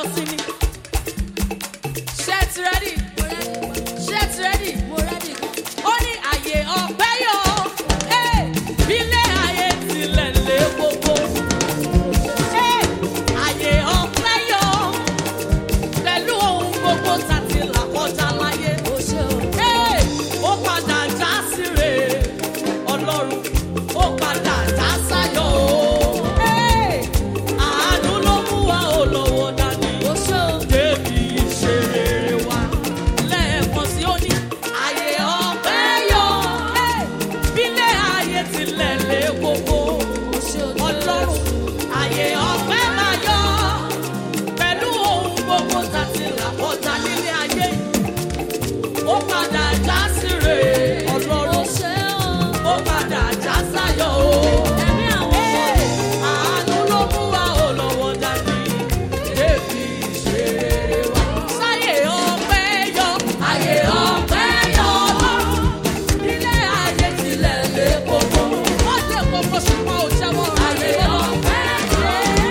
ayọ̀ sí ni. ṣé ẹ ti rẹ́dì? ṣé ẹ ti rẹ́dì? ó ní àyè ọ̀pẹ́ yọ ẹ́ ilé ayé tilẹ̀ lé gbogbo. Ẹ́, àyè ọ̀pẹ́ yọ pẹ̀lú ohun gbogbo tàti là kọjá láyé. Ẹ́, ó padà já síre ọlọ́run ó padà já sáyọ̀ o. Ẹ́, àánú ló mú wa ò lọ́wọ́ dání débi ìṣeré wa. Lẹ́ẹ̀kan sí ó ní àyè ọ̀pẹ́ yọ. Ẹ́, bílé ayé tilẹ̀ lé gbogbo. Ọlọ́run àyè ọ̀pẹ́ máa yọ. Pẹ̀lú ohun gbogbo tàti là kọjá nílé ayé. Ó padà já síre ọlọ́run. Ó padà já sáyọ̀ o. Ẹ́, àánú ló mú wa ò lọ́wọ́ dání débi ìṣeré wa. Sáyè ọpẹ́ yọ, àyè ọpẹ́ yọ lọ́rùn. Ilé ayé tilẹ̀ lé gbogbo. Wọ́n lé gbogbo ṣùgbọ́n ò jẹ́wọ́. Àyè ọpẹ́ yọ.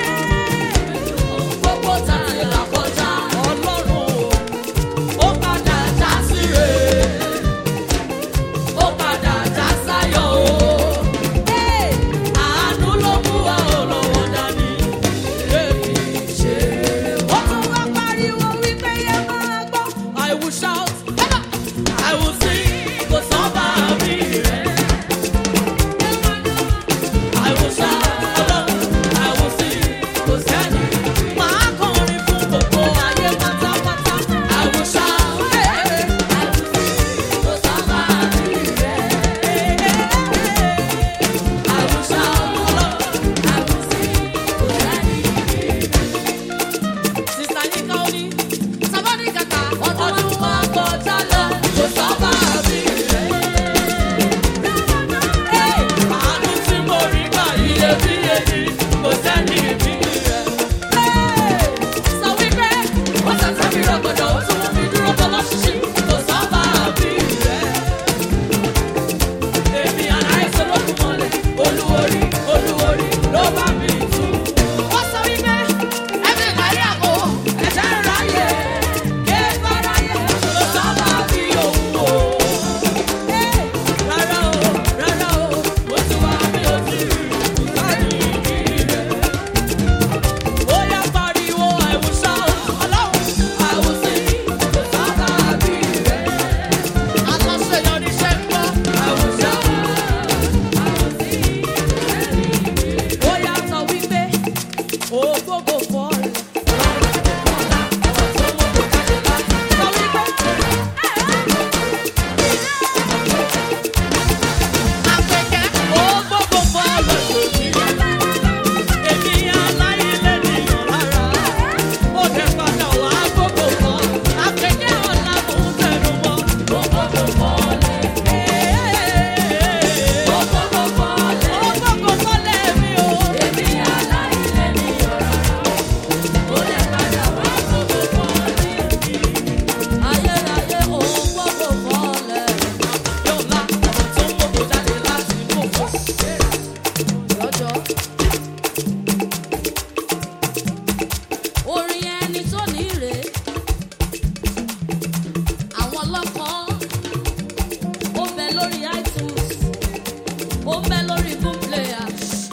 Gbogbo tàbí làkọjá ọlọ́run. Ó padà já síre. Ó padà já sáyọ̀ o. Ẹ́, àánú ló mú wa ò lọ́wọ́ dání. Débi ìṣeré wa. Ó tún wá pariwo wípé yẹ máa gbọ́. I will shout, I will sing, kò sọ́ba mi rẹ̀. I will shout, ọlọ́run, I will sing, kò sẹ́ni. Màá kọrin fún gbogbo ayé pátápátá. I will shout, I will sing, kò sọ́ba mi rẹ̀. I will shout, ọlọ́run, I will sing, kò sẹ́ni. Sista Yinka ó ní, sábàdí kàkà, ọdún wa kọjá lọ, kò sọ́ba mi rẹ̀. Àánú tí mo rí gbà iyebíye ni, kò sẹ́ni bí rẹ̀. Sọ wípé, ó ṣẹ̀ṣẹ̀ mi rọ̀gbọ̀dọ̀, ó tún mú mi dúró bọ́ lọ́ṣíṣí, kò sọ́ba mi rẹ̀. Èmi àláìsàn ló kún mọ́lẹ̀, olúworí, olúworí ló bá mi tú. Wọ́n sọ wípé, ẹbí ìgbàlẹ́ àpò, ẹ̀jẹ̀ ń ráyè, kéèkó ráyè, ló sọ́ba bí òun o. Rárá o, rárá o, mo ti wá mi ò tí rí ìbùkárì rẹ̀. Ó yá pariwo, I will shout, ọlọ́run, I will sing, kò sọ́ba bí rẹ̀. Aláṣeyọrí ṣe ń gbọ́, I will shout. Ó yá sọ wípé ògbógbò fọ́ọ̀rẹ́. Sọ wípé àpèkẹ́ ògbógbò fọ́ọ̀rẹ́ lòdì. Èmi aláìlẹ̀ nìyàn lára. Ó dẹ̀ padà wá gbogbo fọ́. Àpèkẹ́ ọ̀la mò ń tẹnu mọ́. Ògbógbò fọ́ọ̀rẹ́. Ògbógbò fọ́ọ̀rẹ́. Ògbógbò fọ́ọ̀rẹ́ mi o. Èmi aláìlẹ̀ nìyàn lára. Ó dẹ̀ padà wá gbogbo fọ́ọ̀rẹ́ mi. Ayérayé ògbógbò fọ́ọ̀rẹ́. Yọ̀ọ̀la ọ̀rọ̀ tó ń gbogbo jáde láti inú òfò. Lọ́jọ́. orin ẹni tó ní rè é àwọn lọ́kàn ó bẹ lórí itunes ó bẹ lórí boom player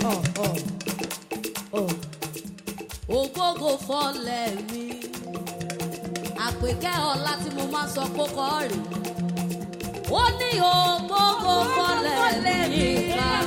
ògbógo fọlẹ̀ mi àpèkẹ́ ọ̀la tí mo máa sọ kókó rè ó ní ògbógo fọlẹ̀ mi nìkan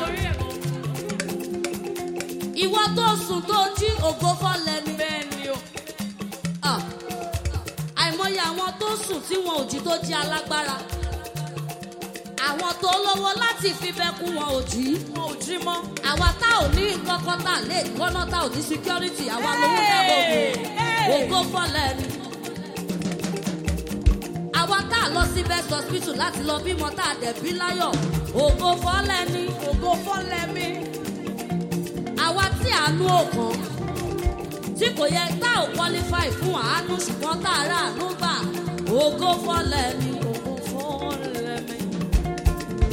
ìwọ tó sùn tó jí ògo fọlẹ̀ mi Bẹ́ẹ̀ ni o. Ah. àìmọye àwọn tó sùn tí wọn ò jí tó jí alágbára àwọn tó lówó láti fi bẹ́kún wọn ò jí Wọn ò jí mọ́. àwa tá ò ní kọ́kọ́ tá lè gbọ́ná tá ò ní security àwa lówó dábò bò ògo fọlẹ̀ ni. àwa tá a lọ sí best hospital láti lọ bímọ tá a dẹ̀ bí láyọ̀ ògo fọlẹ̀ ni. Ògo fọ́lẹ̀ mi. àwa tí àánú òkan tí kò yẹ tá ò qualify fún àánú ṣùgbọ́n tá a rà àánú gbà ògo fọlẹ̀ ni. Ògo fọ́lẹ̀ mi.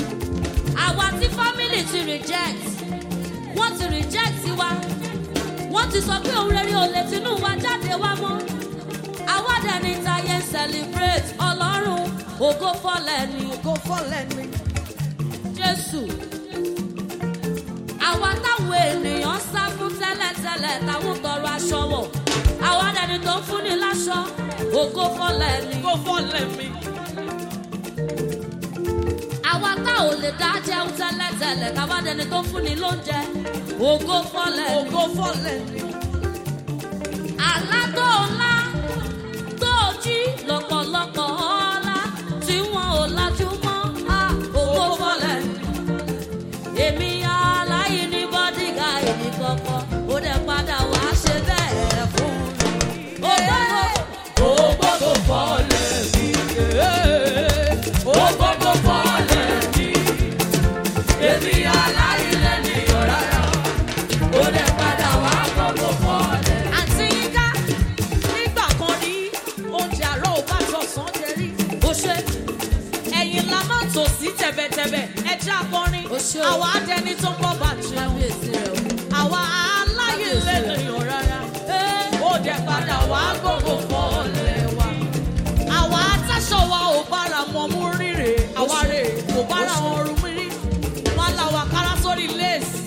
àwa tí family ti reject wọ́n ti reject wa wọ́n ti sọ pé òun rere ò lè tinú wa jáde wá mọ́ àwa dẹni táyé ń celebrate ọlọ́run ògo fọlẹ̀ ni Go for let me. jésù àwa táwọn ènìyàn sá fún tẹ́lẹ̀tẹ́lẹ̀ táwọn tọrọ aṣọ wọ̀ àwa dẹni tó ń fúnni láṣọ ògo fọlẹ̀ ni Go for let me. àwa tá ò lè dá jẹun tẹ́lẹ̀tẹ́lẹ̀ táwa dẹni tó ń fúnni lóúnjẹ ògo fọlẹ̀ Oh, ni. go for let me. àlá tó ńlá tó jí lọ́pọ̀lọpọ̀ ọ̀la tí wọn ò lajú mọ́ a ògo fọlẹ̀. èmi aláyí ní bọ́dígà èmi kọ̀ọ̀kan ó dẹ̀ padà wá ṣe bẹ́ẹ̀ fún mi. ó gbọ́dọ̀ Oh, go for let me. Oh, go go for let me. Èmi aláìlẹ̀ ní ọ̀rárá. Ó lè padà wá gbogbo fọ́ọ̀lẹ̀. Àǹtí Yínká, nígbà kan ní oúnjẹ àárọ̀ ò bá tọ̀sán jẹ rí. ó ṣe Ẹ̀yìn la máa tò sí tẹ̀bẹ̀tẹ̀bẹ̀. Ẹja akọrin, Ó ṣé o. àwa adẹni tó ń bọ̀ bàjẹ́. kábíyèsí rẹ̀ o. Àwa aláìlẹ̀ ní ọ̀rárá. Ó dẹ̀ padà wá gbogbo fọ́ọ̀lẹ̀ wa. Àwa atáṣọ wa ò bára wọn mú rírè. Àwa rè kò bára wọn rú mí rí. Wọ́n la wà kára sórí léèsì.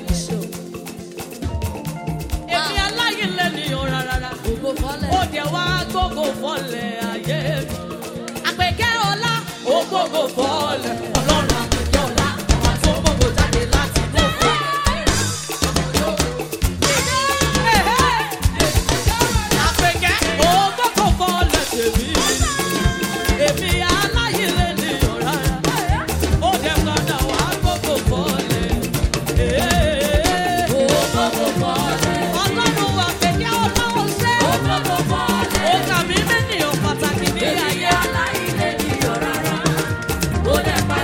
Èmi aláìlẹ̀ ní ọ̀rárá. ògo fọlẹ̀. Ó dẹ̀ wá gbogbo fọ́ọ̀lẹ̀ ayé mi. Àpèkẹ́ ọlá ó gbogbo fọ́ọ̀lẹ̀. Ọlọ́run àpèkẹ́ ọlá ọmọ tó gbogbo jáde láti inú fún. Àpèkẹ́ ó gbogbo fọ́ọ̀lẹ̀ tèmi. Èmi aláìlẹ̀ ní ọ̀rárá. Ó dẹ̀ padà wá gbogbo fọ́ọ̀lẹ̀. ògo fọlẹ̀. Ọlọ́run àpèkẹ́ ọlá ó ṣe. ògo fọlẹ̀. Ó kà mí mẹ́nìyàn pàtàkì ní ayé. aláìlẹ̀ ní ọ̀rárá. ó dẹ̀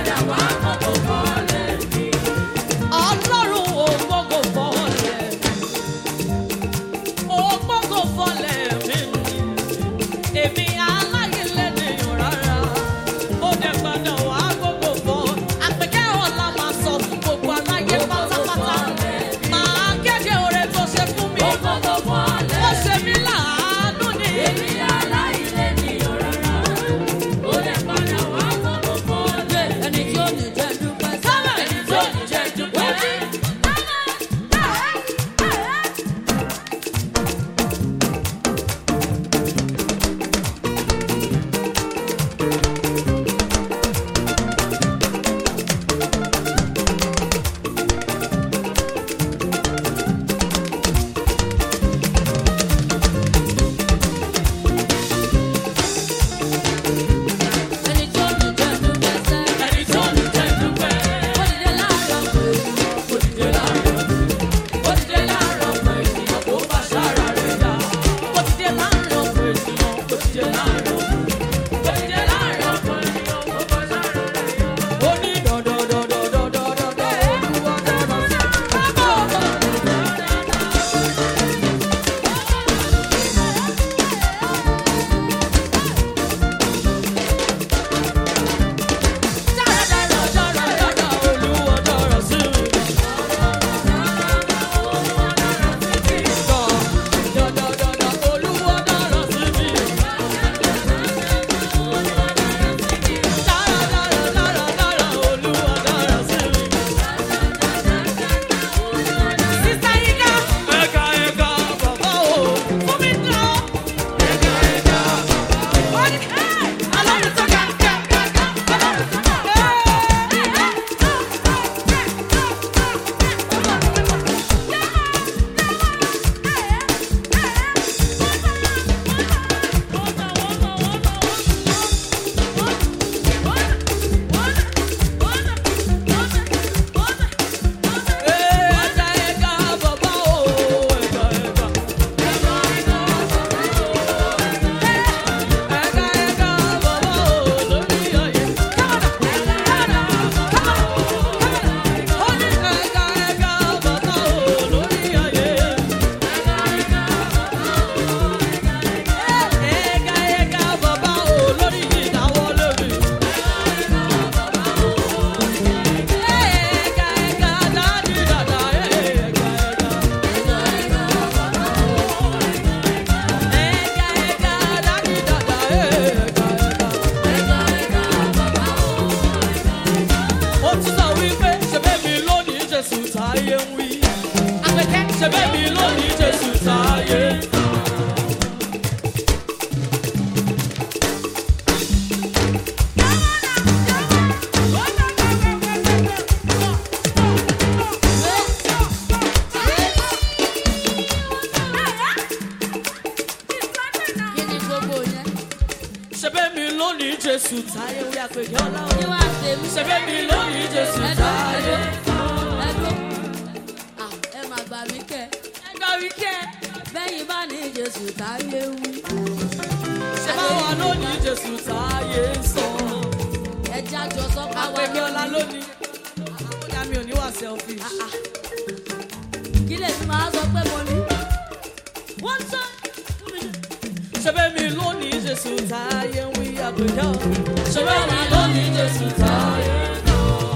ṣebẹ́ mi lónìí jésù táyé wí àpèkẹ́ ọlá o. Kí wá tèmi? ṣebẹ́ mi lónìí jésù Ẹ̀dọ́ táyé. ẹ̀dọ́ ẹ̀dọ́. Ah, Ẹ máa gbà mí kẹ́. ẹgbẹ́ wí kẹ́ Bẹ́yìn bá ní Jésù táyé wú. ṣebẹ́ wà lónìí jésù táyé ń sọ. Ẹja jọ sọ ká wá àpèkẹ́ ọlá lónìí. àkójá mi ò ní wà selfish. Ah, ah. Kí lè fi máa sọ pé mo ní? Wọ́n sọ. ṣebẹ́ mi lónìí jésù táyé ń wí àpèkẹ́ ọlá. ṣebẹ́ mi lónìí jésù táyé ń sọ.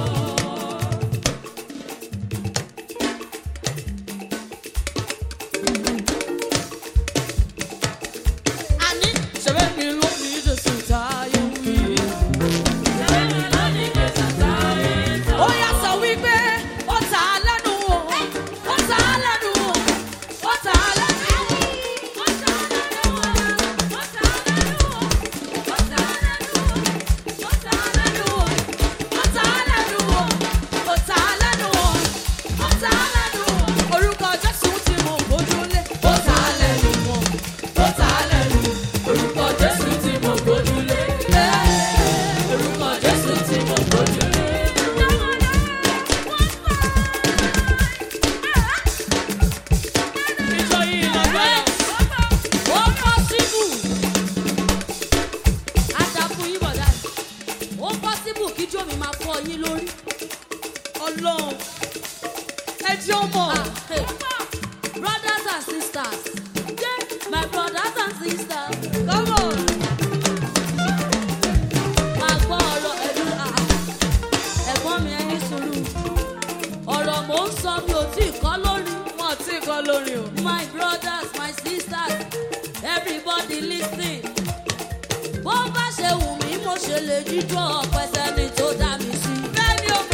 Àní ṣebẹ́ mi lónìí jésù táyé ń wí. ó yà sọ wípé ó ta á lẹ́nu o ó ta á lẹ́nu o ó ta á lẹ́nu o. ó ta á lẹ́nu o ó ta á lẹ́nu o ó ta á lẹ́nu o. orúkọ jésù tí mo gbójúlé ó ta á lẹ́nu o ó ta á lẹ́nu o. orúkọ jésù tí mo gbójúlé orúkọ jésù tí mo gbójúlé. ìjọ yìí lágbára. ó pọ́sibù àdàkù yín bọ̀dá ó pọ́sibù kí jómi máa fọ́ yín lórí. ọlọ́run ẹ jẹ́ ọmọ. Ah, hey. brothers and sisters yeah, my brothers and sisters come on. máa gbọ́ ọ̀rọ̀ ẹ̀lú ah, ẹ̀gbọ́n mi ẹni sùúrù ọ̀rọ̀ mò ń sọ mi ò tí ì kọ́ lórí. wọn ò tí ì kọ́ lórin o. My brothers, my sisters, everybody listen. Bó bá ṣe wù mí, mo ṣe lè jíjọ́ ọ̀pẹ sẹ́ni tó dá mi sí. bẹ́ẹ̀ni o.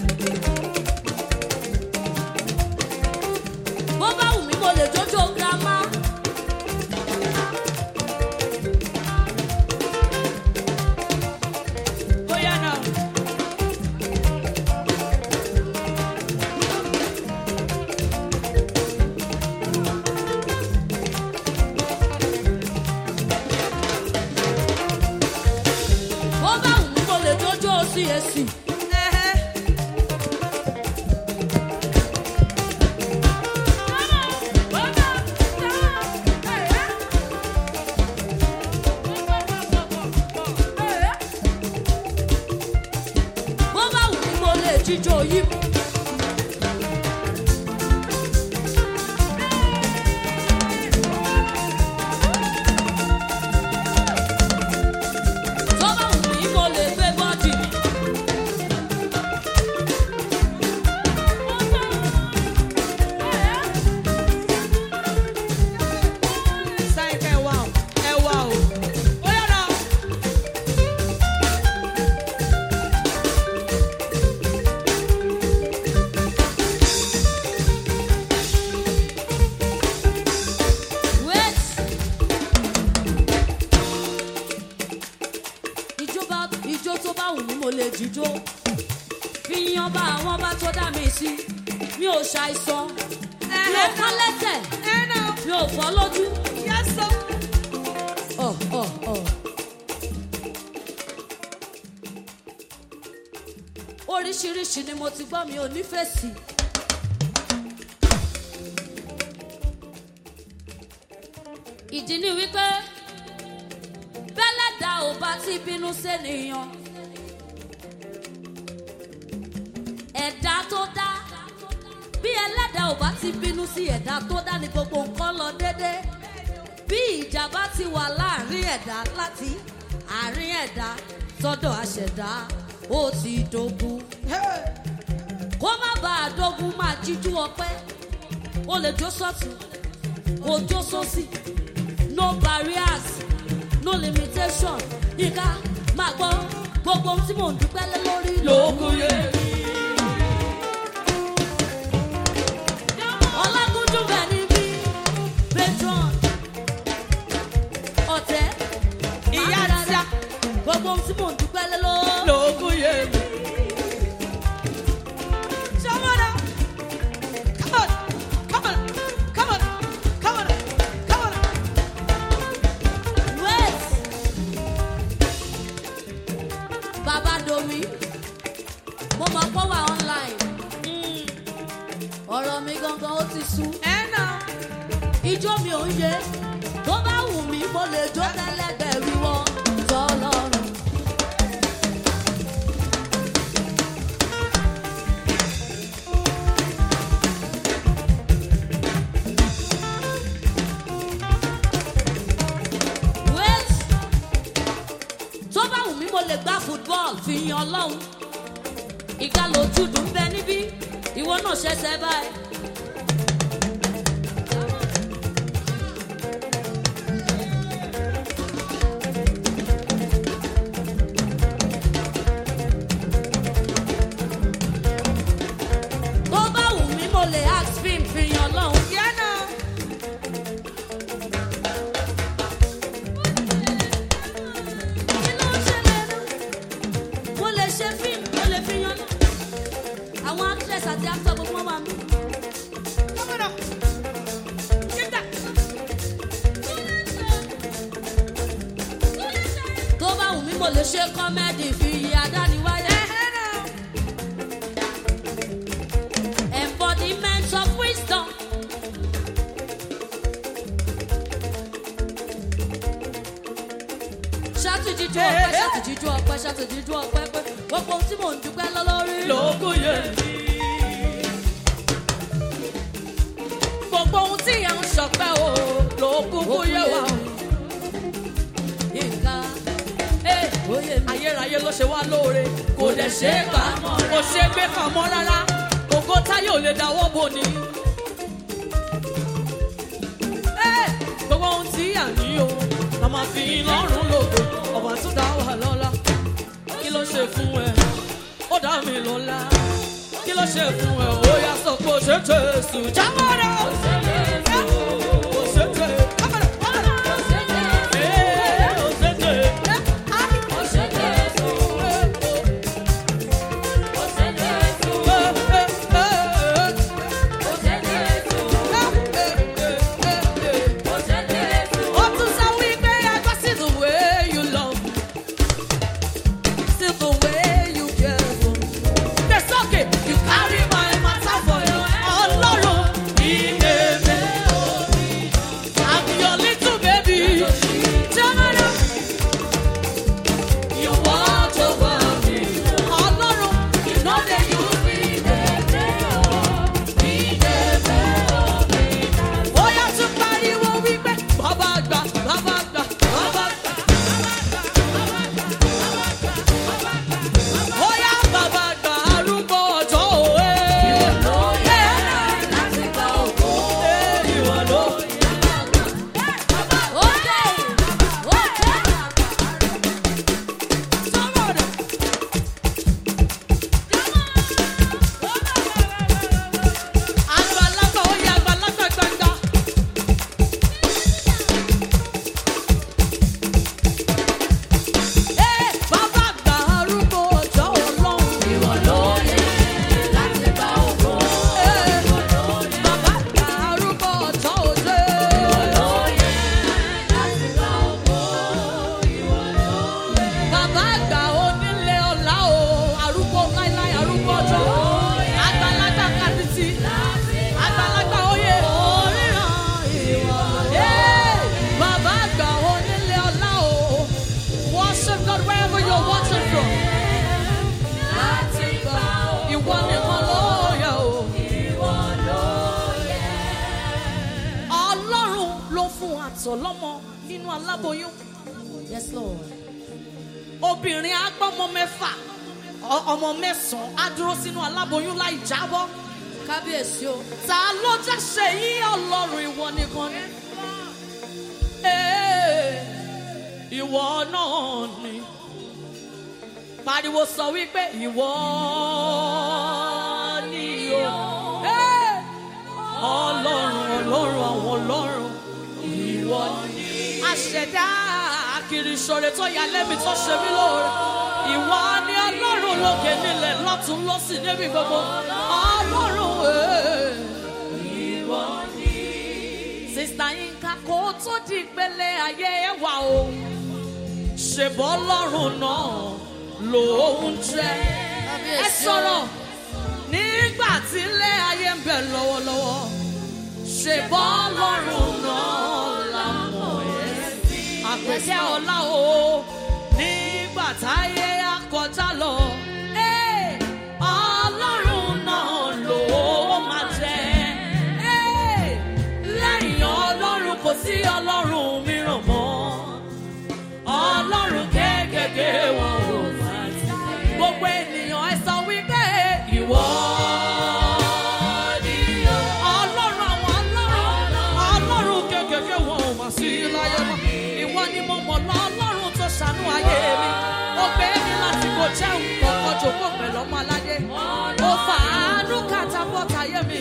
Bó bá wù mí, mo lè jójó girama. bóyá náà. Bó bá wù mí, mo lè jójó CAC. Ẹhẹ́. Bó bá wù mí, mo lè jíjó yìí. Tó bá wù mí, mo lè gbé bọ́dì mi. sáyìn ká ẹ wá o ẹ wá o. bóyá náà. Wait. Ìjọba ìjó tó bá wù mí mo lè jíjó. Fi yan bá àwọn bá tó dá mi sí. Mi ò ṣàìsàn. Mi ò kán lẹ́tẹ̀. ẹ náà. Mi ò fọ́ lójú. Yes, sir. Ọ̀ ọ̀ ọ̀. Oríṣiríṣi ni mo ti gbọ́ mi ò nífẹ̀ẹ́ sí. Ìdí ni wípé bẹ́lẹ̀dá ò bá ti bínú sẹ́niyàn. Ẹ̀dá tó dá bí ẹlẹ́dà ò bá ti bínú sí ẹ̀dá tó dá ní gbogbo nǹkan lọ déédéé bí ìjà bá ti wà láàrin ẹ̀dá láti àárín ẹ̀dá sọ́dọ̀ àṣẹ̀dá ó ti dogun kó má bàa dogun máa jíjú ọpẹ́ ó lè jó sọ́tún kó jó sósì no barriers no limitation yíká máa gbọ́ gbogbo ohun tí mò ń dúpẹ́ lé lórí lókun yé mi. ọlágúnjú bẹ̀ níbí patron ọ̀tẹ́ Ìyá máa tíá. gbogbo ohun tí mò ń dúpẹ́ lé lórí. lókun yé mi. Shamana. Come on, come on, come on, come on, come on. Wait. sú. ijó mi ò ń yé tó bá wù mí mo lè jó tẹ́lẹ̀gbẹ̀rún wọn tọ́lọ́run. wait tó bá wù mí mo lè gbá football fi yan ọlọ́run ìka lójúdù ń bẹ níbí ìwọ náà ṣẹ̀ṣẹ̀ báyìí. tó bá wù mí mo lè ask film fi yan ọlọ́run. Kí ló ń ṣẹlẹ̀ náà? mo lè ṣe fíìmù mo lè fi yan náà àwọn actress àti actor gbogbo wọn wà mí. tó bá wù mí mo lè ṣe kọ́mẹ́dì fi iye adániwáyé. embodiment of wisdom. ṣàtúnjíjú ọpẹ́ ṣàtúnjíjú ọpẹ́ ṣàtúnjíjú ọpẹ́ pé gbogbo ohun tí mò ń dúpẹ́ lọ lórí. lógún yẹn ní. gbogbo ohun tí yẹn ń ṣọpẹ́ o lógún kú yẹ wá o. nǹkan Ee, oyè mi. ayérayé ló ṣe wá lóore kò dẹ̀ ṣe é gbà kò ṣe é gbé pamọ́ rárá ògo táyé ò lè dáwọ́ bò ní. Ee, gbogbo ohun tí à ń yí o a máa fi lọ́rùn lòdò ọ̀bà tún dá wà lọ́la kí ló ṣe fún ẹ ó dá mi lọ́la kí ló ṣe fún ẹ ó yà sọ pé ó ṣe jésù jáwọ́ rẹ̀ ó ṣe jésù ó ṣe jésù Ee, ó ṣe jésù. You want over me. Ọlọ́run, you know that you be ó yá tún pariwo wípé bàbá àgbà bàbá àgbà bàbá àgbà. ó yá bàbá àgbà arúgbó ọjọ́ òwe. Ee, ìwọ ló sọ̀rọ̀ rẹ̀. Àgbàlagbà ó yá àgbàlagbà gbàgbà. Ee, bàbá àgbà arúgbó ọjọ́ ọlọ́run. Ee, bàbá àgbà arúgbó ọjọ́ òde. Bàbá àgbà onílé ọ̀la o, arúgbó láíláí arúgbó ọjọ́. Àgbàlagbà kàdìtì, àgbàlagbà oyè. Ee, bàbá àgbà onílé ọ̀la o, worship God wherever you're watching from. Ìwọ nìkan ló yẹ o. Ọlọ́run ló fún àtọ̀ lọ́mọ nínú aláboyún. Yes, Lord. Obìnrin agbọ́mọ mẹ́fà, ọ- ọmọ mẹ́sàn-án á dúró sínú aláboyún láì jábọ́. Kábíyèsí o. Ta ló já ṣe yí Ọlọ́run ìwọ nìkan ni? Ee, Ìwọ náà ni. Pariwo sọ wípé ìwọ ni o. Ee, Ọlọ́run ọlọ́run àwọn ọlọ́run ìwọ ni. Àṣẹ̀dá kiri ṣoore tó yà lẹ́mi tó ṣe mí lóore. Ìwọ ni ọlọ́run lókè nílẹ̀ lọ́tún lọ́sìn níbi gbogbo. Ọlọ́run ee, ìwọ ni. Sista Yinka kò tó di ìpele ayé ẹwà o. Ṣèbọ́ ọlọ́run náà lòún jẹ́. Ẹ sọ̀rọ̀ nígbà tí ilé ayé ń bẹ lọ́wọ́lọ́wọ́ ṣe bọ́ lọ́rùn náà lámọ̀ ẹ́ sí. àpèkẹ́ ọlá o nígbà táyé akọjá lọ. Ee, Ọlọ́run náà ló máa jẹ́. Ee, Lẹ́yìn Ọlọ́run kò sí Ọlọ́run mìíràn mọ́. Ọlọ́run kéékèèké wọn ò máa jẹ́. Gbogbo ènìyàn ẹ sọ wípé ìwọ ni Ọlọ́run àwọn Ọlọ́run. Ọlọ́run kéékèèké wọn ò máa sí láyé mọ́. Ìwọ ni mo mọ̀ lọ Ọlọ́run tó ṣàánú ayé mi. Ó gbé mi láti kò jẹun kọ̀ọ̀kan jòkó pẹ̀lú ọmọ aládé. Ó fàánú kàtàbọ̀tà ayé mi.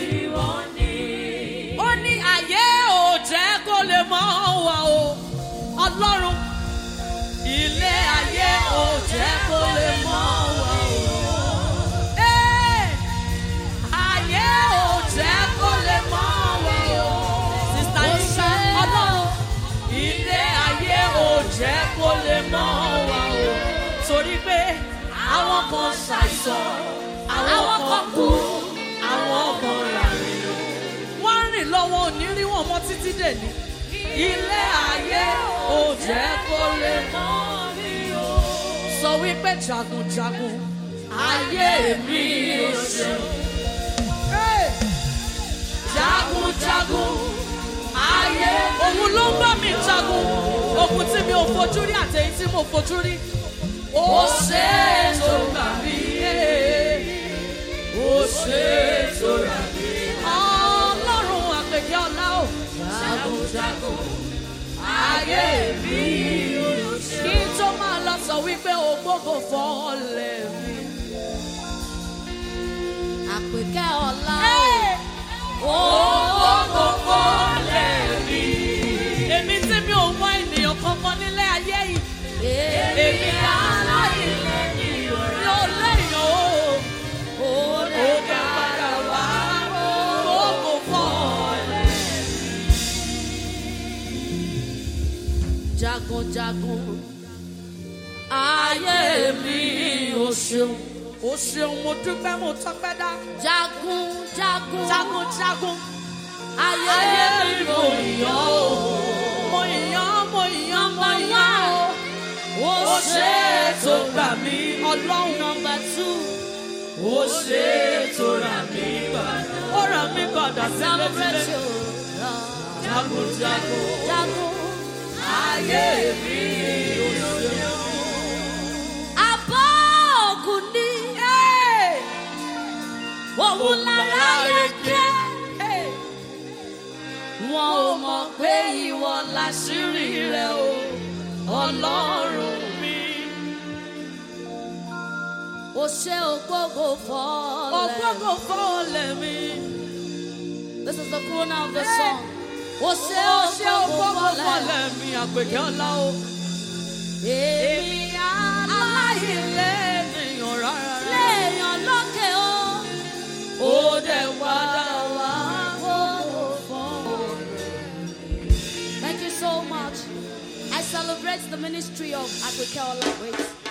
Ó ní ayé ò jẹ́ kó lè mọ́ wa o. Ọlọ́run ilé ayé ò jẹ́ kó lè mọ́ wa o. Ee, ayé ò jẹ́ kó lè mọ́ wa o. Sista Yinka Ọlọ́run ilé ayé ò jẹ́ kó lè mọ́ wa o. Torí pé àwọn kan ṣàìsàn, àwọn kan kú, àwọn kan ràrìn. Wọ́n rìn lọ́wọ́ òní rí wọn mọ́ títí dèní. Ilé ayé ò jẹ́ kó lè mọ́ mi o. Sọ wípé jagunjagun ayé mi ò ṣe. Hey! Jagunjagun ayé òun ló ń bá mi jagun. Ogun tí mi ò fojú rí àtẹ̀yìn tí mo fojú rí. Ó ṣe é tó gbà mí. Ó ṣe é tó rà mí. Ọlọ́run àpèkẹ́ ọ̀la o. Jagunjagun ayé mi ò ṣe. Kí n tó máa lọ sọ wípé ògbógo fọ́ọ̀lẹ̀ mi. Àpèkẹ́ ọ̀la Ògbógo fọ́ọ̀lẹ̀ mi. Èmi tí mi ò mọ ènìyàn kankan nílé ayé yìí. Èmi aláìlẹ̀ ni ò lẹ́yìn o. Òde padà wá ògbógo fọ́ọ̀lẹ̀. Jagunjagun ayé mi ò ṣeun. Ó ṣeun mo dúpẹ́ mo tọ́pẹ́ dá. Jagun jagun Jagunjagun ayé ayé mi mi mo yàn ó. Mo yàn mo yàn mo yàn ó. Ó ṣe é tó gbà mí ọlọ́run. Number two, Ó ṣe é tó rà mí padà. Ó rà mí padà celebrate sílẹ̀. your love. Jagunjagun Jagun ayé mi ò ṣeun. abọ́ ògùn ní òun lára yẹ jẹ́. Wọn ò mọ̀ pé ìwọ láṣírí rẹ̀ o, ọlọ́run mi. Ó ṣe ògbógo fọ́ọ̀lẹ̀. Ògbógo fọ́ọ̀lẹ̀ mi. This is the corona of the song. Ó ṣe Ó ṣe ògbógo ògbógo fọ́ọ̀lẹ̀. fọ́ọ̀lẹ̀ mi, àpèkẹ́ ọlá o. Èmi Aláìlẹ̀ ènìyàn rárá. léèyàn lókè o. Ó dẹ̀ padà wá. Ògbógo fọ́ọ̀lẹ̀. Thank you so much. I celebrate the ministry of Akweke Ola. Wait.